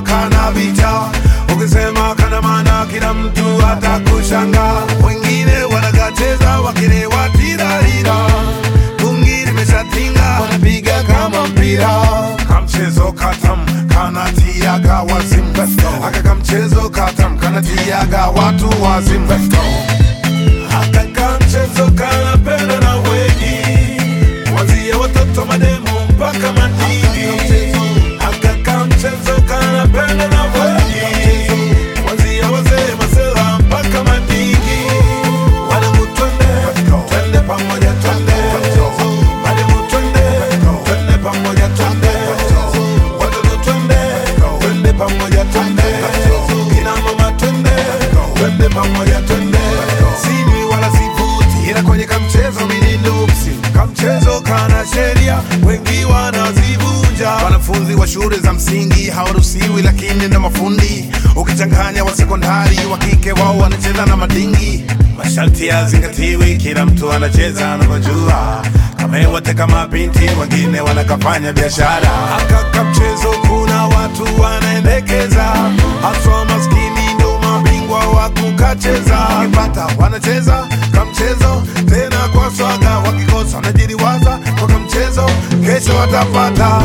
kana vita ukisema kana maana kila mtu atakushanga wengine wanakacheza wakilewa tirarira bungi limeshatinga wanapiga kama mpira kamchezo katam kanatiaga wazimu aka kamchezo katam kanatiaga watu wazimu aka kamchezo kanapenda na wengi Kuanzia watoto mademu mpaka madigi Aka kamchezo kanapenda na wengi Kuanzia wazee masela mpaka madigi Mademu twende, twende pamoja twende Mademu twende, twende pamoja twende Watoto twende, twende pamoja twende Kina mama twende, twende pamoja twende Sinywi wala sivuti ila kwenye kamchezo mimi nupsi kamchezo kana sheria wengi wanazivunja wanafunzi wa shule za msingi hawaruhusiwi lakini ndo mafundi ukichanganya wa sekondari wa kike wao wanacheza na madingi masharti yazingatiwi kila mtu anacheza anavyojua kamewote kama binti wengine wanakafanya biashara akaka mchezo kuna watu wanaendekeza haswa maskini ndo mabingwa wa kukacheza wakipata wanacheza kamchezo tena kwa swaga wakikosa wanajiriwaza kwa kamchezo kesho watapata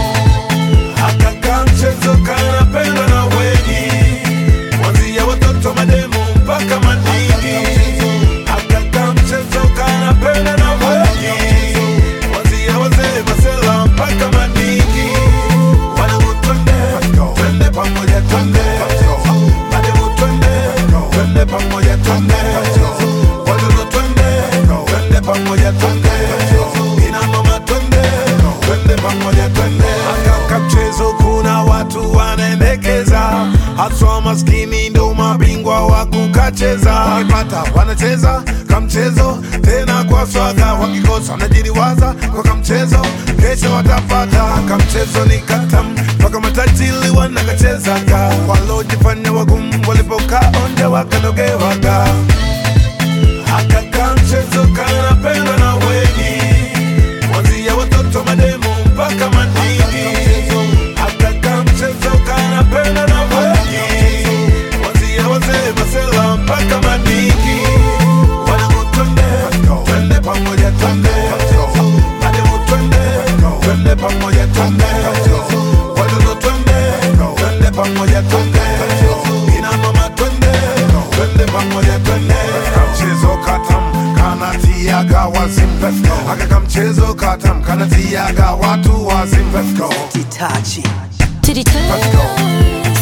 akaka mchezo kanapendwa na wengi kuanzia watoto mademu mpaka madigi akaka mchezo kanapendwa na wengi kuanzia wazee masela mpaka madigi wanangu twende twende pamoja twende mademu twende twende pamoja twende watoto twende twende pamoja twende ina mama twende twende pamoja twende akaka mchezo kuna watu wanaendekeza haswa maskini ndo mabingwa wa kukacheza wakipata wanacheza kamchezo tena kwa swaga wakikosa wanajiriwaza kwa kamchezo kesho watapata kamchezo ni katam mpaka matajili wanakachezaga walojifanya wagumu walipokaa onde wakanogewaga akaka mchezo kanapendwa na wengi kuanzia watoto mademu mpaka madigi akaka mchezo kanapendwa na wengi kuanzia wazee masela mpaka madigi wanangu twende twende pamoja twende mademu twende twende pamoja twende watoto twende twende pamoja twende ina mama twende twende pamoja twende kamchezo katam kanatiaga wazimu aka kamchezo katam kanatiaga watu wazimu Let's go. Itachi. To the toes.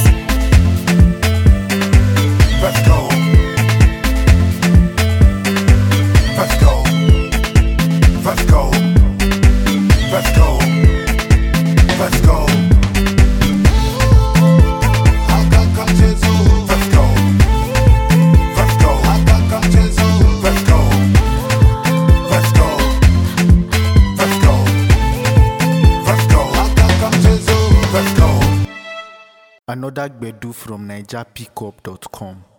Let's go. Let's go. Let's go. Let's go. Let's go. Akaka mchezo. Let's go. Let's go. Akaka mchezo. Let's go. Let's go. Let's go. Let's go. Akaka mchezo. Let's go. Another Gbedu from NigerPickup.com.